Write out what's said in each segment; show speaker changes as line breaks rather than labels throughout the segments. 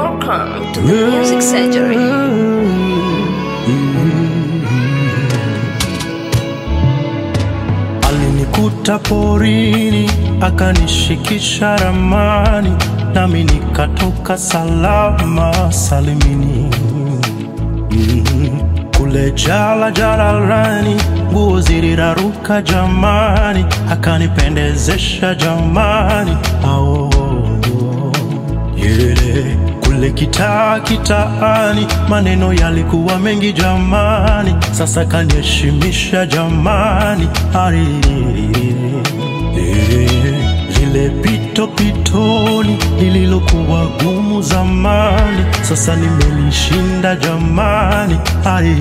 Welcome to the Music Surgery.
Alinikuta porini akanishikisha ramani, nami nikatoka salama salimini. Mm, Kule jala jalalani, nguo ziliraruka jamani, akanipendezesha jamani. Ao, yeah. Kule kitaa kitaani, maneno yalikuwa mengi jamani, sasa kaniheshimisha jamani. Ari, eh, lile pito pitoni lililokuwa gumu zamani, sasa nimelishinda jamani. Ari,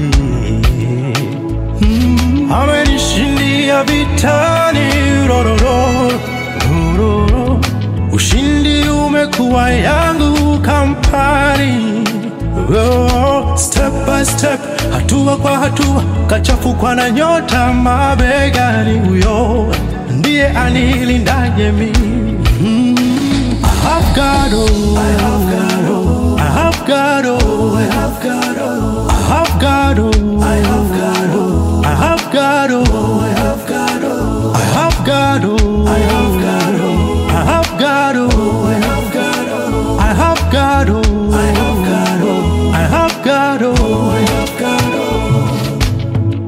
mm, amenishindia vitani rororo, rororo. Ushindi umekuwa yangu kampani oh, step by step, hatua kwa hatua, kachafukwa na nyota mabegani, huyo ndiye anilindaje mimi mm. I have God, oh, I have God, oh, I have God, oh, I have God, oh, I have God, oh, I have God, oh, I have God, oh, I have God, oh, I have God, oh, I have God, oh, I have God, oh, I have God, oh, I have God, oh, I have God, oh, I have God, oh, I have God, oh.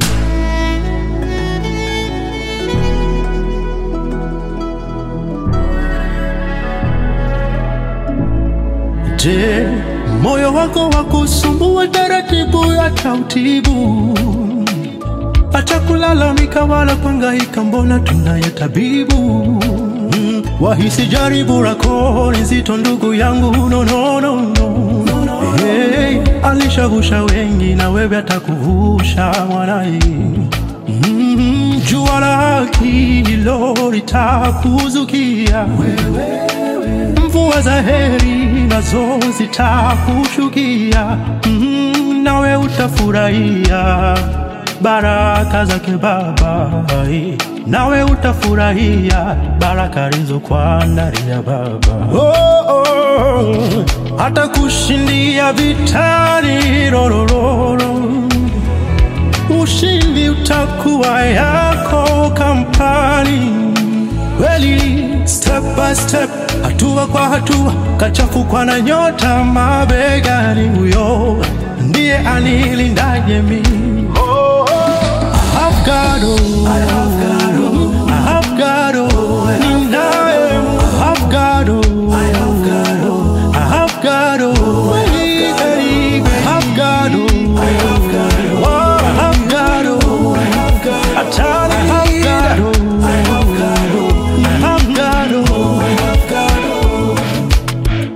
Je, moyo wako wa kusumbua taratibu ya tautibu, acha kulalamika wala kuhangaika, mbona tunaye tabibu. Mm, wahisi jaribu lako ni zito, ndugu yangu, no, no, no, no. Hey, alishavusha wengi na wewe atakuvusha mwanai. Mm, jua la haki hilo litakuzukia mvua za heri nazo zitakushukia, mm, nawe utafurahia baraka zake Baba, nawe utafurahia baraka alizokuandalia Baba. Oh, oh, hata kushindia vitani rorororo ushindi utakuwa yako kampani kweli, step by step, hatua kwa hatua, kachafukwa na nyota mabegani, huyo ndiye anilindaje mimi. I have God, oh, I have God, oh, I have God, oh, ninaye, I have God, oh, I have God, oh, I have God, oh, kweli, kweli, I have God, oh, I have God, oh, I have God, oh, I have God, atani, I have God, oh, I have God, oh, I have God, oh, I have God, oh.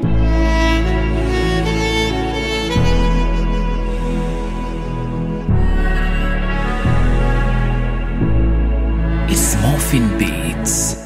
It's Morphin Beats.